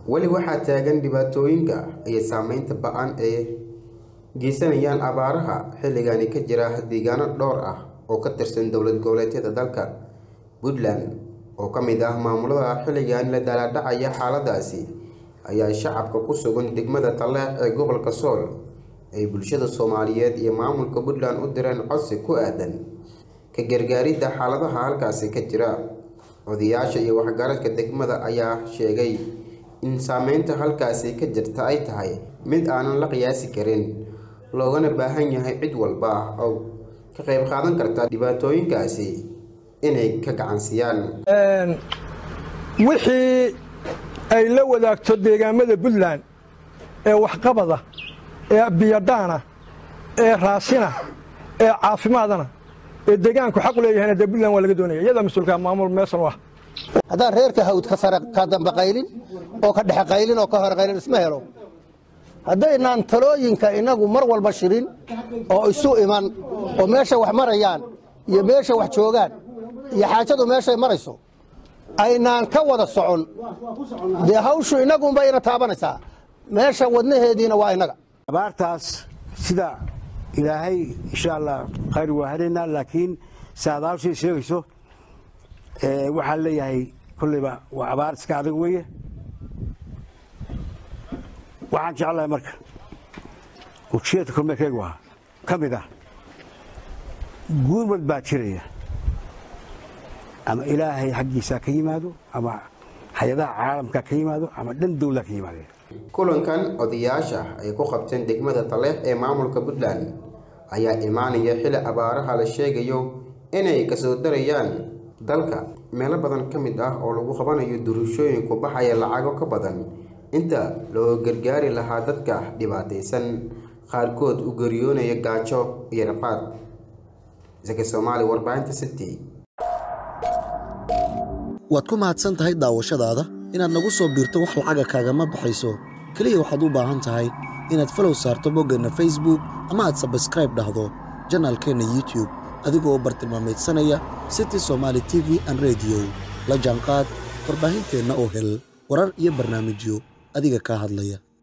weli waxaa taagan dhibaatooyinka iyo saameynta ba-an ee geysanayaan abaaraha xilligani ka jira deegaano dhowr ah oo ka tirsan dowlad goboleedyada dalka puntland oo ka mid ah maamulada xilligan la daalaadhacaya xaaladaasi ayaa shacabka ku sugan degmada taleex ee gobolka sool ay bulshada soomaaliyeed iyo maamulka puntland u direen codsi ku aadan ka gargaaridda xaaladaha halkaasi ka jira odayaasha iyo waxgaradka degmada ayaa sheegay in saameynta halkaasi ka jirta ay tahay mid aanan la qiyaasi karin loogana baahan yahay cid walba oo ka qayb qaadan karta dhibaatooyinkaasi inay ka gacansiyaan wixii ay la wadaagto deegaamada puntland ee waxqabada ee biyadhaana ee raasina ee caafimaadana ee deegaanku xaq u leeyahayna dee puntland waa laga doonaya iyadaa mas-uulka maamul meesan u ah haddaan reerka hawd ka sare ka dambe qaylin oo ka dhexe qaylin oo ka hore qaylin isma helo haddaynaan talooyinka innagu mar walba shirin oo isu iman oo meesha wax marayaan iyo meesha wax joogaan iyo xaajadu meeshay marayso aynaan ka wada socon dee hawshu innagunba ina taabanaysaa meesha wadnaheediina waa innaga abaartaas sida ilaahay insha allah khayr waa helaynaa laakiin saadaawshay sheegayso waxaan leeyahay kolleyba waa abaar iska adag weeye waxaan jeclahay marka ujeedka kormeerkeyga waa ka mid ah guurmad baa jiraya ama ilaahay xaggiisa ka yimaado ama hay-adaha caalamka ka yimaado ama dhan dowla ka yimaadeen kulankan odayaasha ay ku qabteen degmada taleex ee maamulka puntland ayaa imaanaya xili abaaraha la sheegayo inay kasoo darayaan dalka meelo badan ka mid ah oo lagu qabanayo duruushooyinku baxaya lacago ka badan inta loo gargaari lahaa dadka dhibaataysan qaarkood u geriyoonaya gaajo iyo rafaad isaka soomaali warbaahinta city waad ku mahadsan tahay daawashadaada inaad nagu soo biirto wax lacaga kaagama baxayso keliya waxaad u baahan tahay inaad falow saarto boggeenna facebook ama aad sabskraib dhahdo janaalkeenna youtube adigoo bartilmaamaydsanaya city somaali t v an rediyo la jaanqaad warbaahinteenna oo hel warar iyo barnaamijyo adiga kaa hadlaya